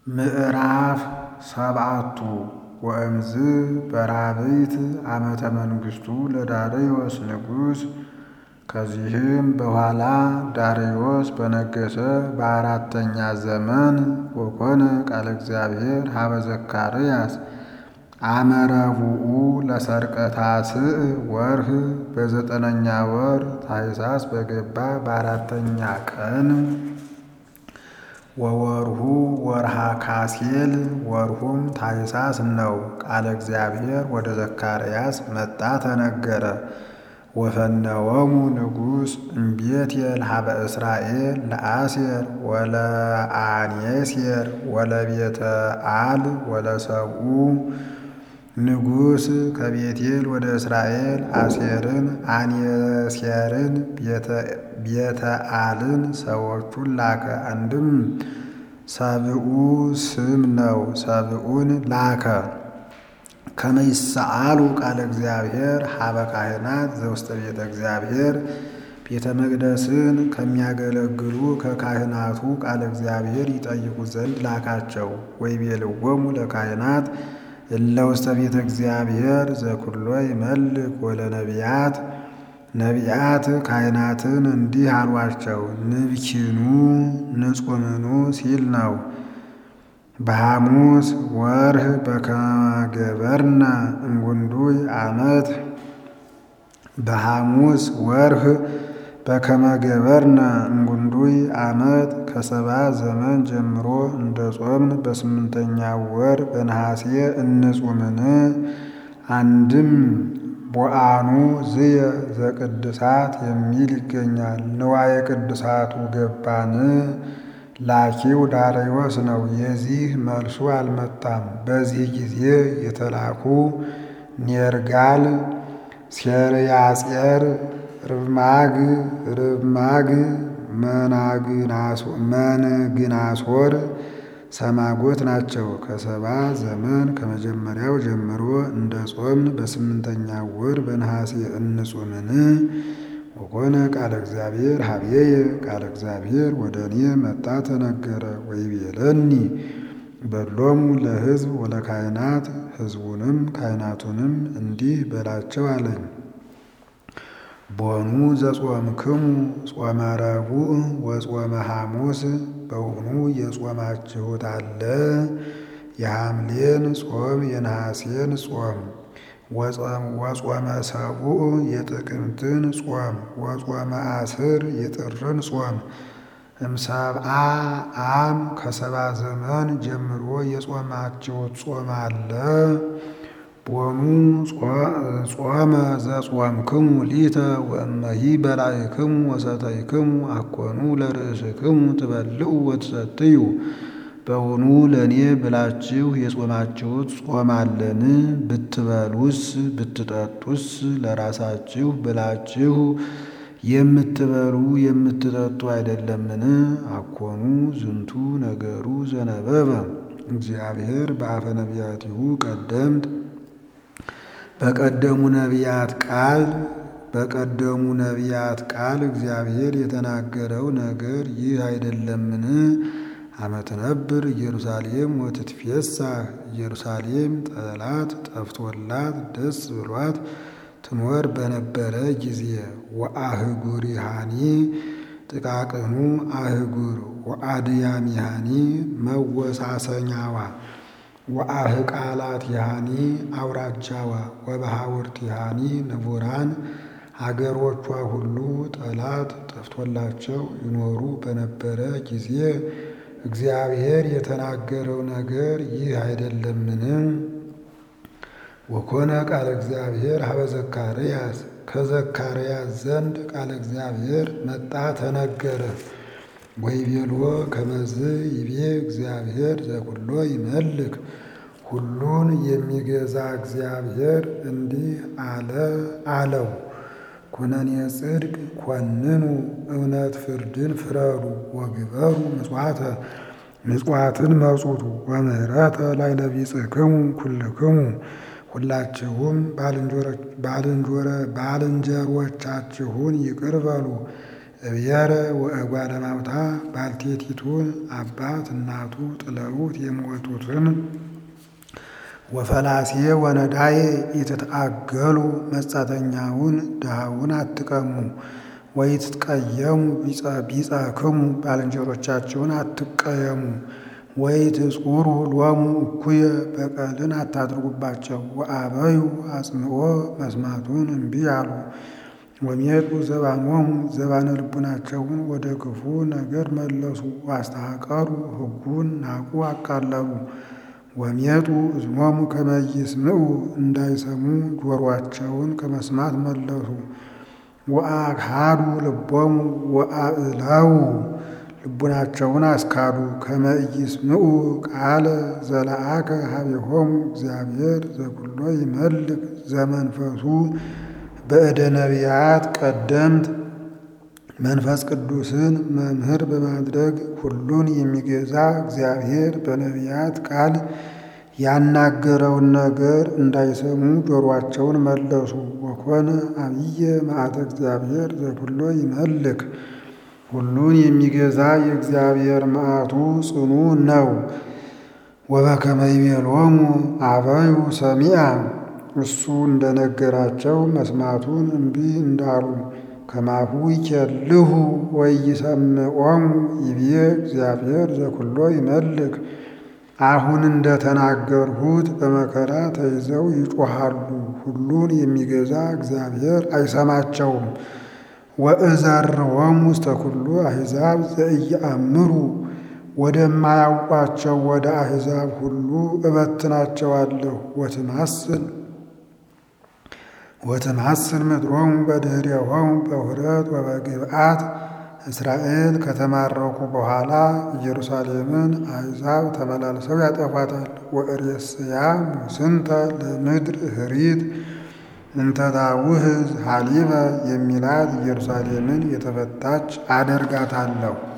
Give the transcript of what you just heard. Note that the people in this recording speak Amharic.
ምዕራፍ ሰብዓቱ ወእምዝ በራብዕት ዓመተ መንግሥቱ ለዳርዮስ ንጉሥ። ከዚህም በኋላ ዳርዮስ በነገሠ በአራተኛ ዘመን ወኮነ ቃለ እግዚአብሔር ሀበ ዘካርያስ አመ ረቡዑ ለሠርቀ ታስዕ ወርኅ በዘጠነኛ ወር ታኅሳስ በገባ በአራተኛ ቀን ወወርሁ ወርሃ ካሴል ወርሁም ታኅሳስ ነው። ቃለ እግዚአብሔር ወደ ዘካርያስ መጣ ተነገረ። ወፈነወሙ ንጉሥ እምቤቴል ሀበ እስራኤል ለአሴር ወለአኔሴር ወለቤተ አል ወለሰብኡ ንጉሥ ከቤቴል ወደ እስራኤል አሴርን አኔሴርን ቤተ አልን ሰዎቹን ላከ። አንድም ሰብኡ ስም ነው። ሰብኡን ላከ ከመ ይሰአሉ ቃለ እግዚአብሔር ሀበ ካህናት ዘውስተ ቤተ እግዚአብሔር ቤተ መቅደስን ከሚያገለግሉ ከካህናቱ ቃለ እግዚአብሔር ይጠይቁ ዘንድ ላካቸው። ወይቤልዎሙ ለካህናት እለ ውስተ ቤተ እግዚአብሔር ዘኩሎ ይመልክ ወለነቢያት ነቢያት ካህናትን እንዲህ አሏቸው፣ ንብኪኑ ንጹምኑ ሲል ነው። በሐሙስ ወርህ በከመገበርነ እምጉንዱይ ዓመት በሐሙስ ወርህ በከመገበርነ እምጉንዱይ ዓመት ከሰባ ዘመን ጀምሮ እንደ ጾምን በስምንተኛ ወር በነሐሴ እንጹምን። አንድም ቦአኑ ዝየ ዘቅድሳት የሚል ይገኛል። ንዋየ ቅድሳቱ ገባን ላኪው ዳርዮስ ነው። የዚህ መልሱ አልመጣም። በዚህ ጊዜ የተላኩ ኔርጋል፣ ሴርያጼር፣ ርብማግ ርብማግ መንግናሶር ሰማጎት ናቸው። ከሰባ ዘመን ከመጀመሪያው ጀምሮ እንደ ጾምን በስምንተኛ ወር በነሐሴ እንጹምን። ወኮነ ቃለ እግዚአብሔር ሀብዬየ ቃለ እግዚአብሔር ወደ እኔ መጣ ተነገረ። ወይቤለኒ በሎሙ ለሕዝብ ወለካህናት ሕዝቡንም ካህናቱንም እንዲህ በላቸው አለኝ። ቦኑ ዘጾምክሙ ጾመ ረቡዕ ወጾመ ሐሙስ በውኑ የጾማችሁት አለ? የሐምሌን ጾም የነሐሴን ጾም ወጾመ ሰቡዕ የጥቅምትን ጾም ወጾመ አስር የጥርን ጾም እምሰብአ አም ከሰባ ዘመን ጀምሮ የጾማችሁት ጾም አለ? ቦኑ ጾመ ዘጾምክሙ ሊተ ወእመሂ በላዕክሙ ወሰተይክሙ አኮኑ ለርእስክሙ ትበልዑ ወትሰትዩ በውኑ ለእኔ ብላችሁ የጾማችሁት ጾም አለን? ብትበሉስ ብትጠጡስ ለራሳችሁ ብላችሁ የምትበሉ የምትጠጡ አይደለምን? አኮኑ ዝንቱ ነገሩ ዘነበበ እግዚአብሔር በአፈ ነቢያቲሁ ቀደምት በቀደሙ ነቢያት ቃል በቀደሙ ነቢያት ቃል እግዚአብሔር የተናገረው ነገር ይህ አይደለምን? አመት ነብር ኢየሩሳሌም ወትትፌሳህ ኢየሩሳሌም ጠላት ጠፍቶላት ደስ ብሏት ትኖር በነበረ ጊዜ ወአህጉሪሃኒ ጥቃቅኑ አህጉር ወአድያሚሃኒ መወሳሰኛዋ ወአህቃላቲሃኒ አውራጃዋ ወበሃውርቲሃኒ ንቡራን አገሮቿ ሁሉ ጠላት ጠፍቶላቸው ይኖሩ በነበረ ጊዜ እግዚአብሔር የተናገረው ነገር ይህ አይደለምን? ወኮነ ቃለ እግዚአብሔር ሀበ ዘካርያስ ከዘካርያስ ዘንድ ቃለ እግዚአብሔር መጣ ተነገረ። ወይቤሎ ከመዝ ይቤ እግዚአብሔር ዘኩሎ ይመልክ ሁሉን የሚገዛ እግዚአብሔር እንዲህ አለ አለው። ኩነኔ ጽድቅ ኮንኑ እውነት ፍርድን ፍረዱ ወግበሩ ምጽዋተ ምጽዋትን መጹቱ ወምህረተ ላዕለ ቢጽሕክሙ ኩልክሙ ሁላችሁም ባልንጀሮቻችሁን ይቅር በሉ እብየረ ወእጓለ ማውታ ባልቴቲቱን አባት እናቱ ጥለውት የሞቱትን ወፈላሴ ወነዳዬ ኢትትአገሉ መጻተኛውን ድሃውን አትቀሙ። ወይትትቀየሙ ቢጸክሙ ባልንጀሮቻችሁን አትቀየሙ። ወይትጽሩ ሎሙ እኩየ በቀልን አታድርጉባቸው። ወአበዩ አጽንኦ መስማቱን እምቢ አሉ። ወሜጡ ዘባኖሙ ዘባነ ልቡናቸውን ወደ ክፉ ነገር መለሱ። ዋስተሐቀሩ ሕጉን ናቁ አቃለሉ። ወሜጡ እዝኖሙ ከመ ይስምዑ እንዳይሰሙ ጆሮአቸውን ከመስማት መለሱ። ወአክሃዱ ልቦሙ ወአእላው ልቡናቸውን አስካዱ። ከመ ኢይስምዑ ቃለ ዘለአከ ሀቤሆሙ እግዚአብሔር ዘኩሎ ይመልክ ዘመንፈሱ በእደ ነቢያት ቀደምት መንፈስ ቅዱስን መምህር በማድረግ ሁሉን የሚገዛ እግዚአብሔር በነቢያት ቃል ያናገረውን ነገር እንዳይሰሙ ጆሮአቸውን መለሱ። ወኮነ አብየ መዓተ እግዚአብሔር ዘኩሎ ይመልክ ሁሉን የሚገዛ የእግዚአብሔር መዓቱ ጽኑ ነው። ወበከመ ይቤሎሙ አበዩ ሰሚዐ እሱ እንደነገራቸው መስማቱን እምቢ እንዳሉ ከማሁ ይኬልሁ ወይሰምዖሙ ይቤ እግዚአብሔር ዘኩሎ ይመልክ አሁን እንደተናገርሁት በመከራ ተይዘው ይጮሃሉ፣ ሁሉን የሚገዛ እግዚአብሔር አይሰማቸውም። ወእዘርዎሙ ውስተ ኩሉ አሕዛብ ዘኢየአምሩ ወደማያውቋቸው ወደ አሕዛብ ሁሉ እበትናቸዋለሁ። ወትማስል ወትማስል ምድሮሙ በድኅሬሆሙ በውኅረት ወበግብዓት እስራኤል ከተማረኩ በኋላ ኢየሩሳሌምን አሕዛብ ተመላልሰው ያጠፏታል። ወእሬስያ ሙስንተ ለምድር ህሪት እንተ ታውህዝ ሀሊበ የሚላት ኢየሩሳሌምን የተፈታች አደርጋታለሁ።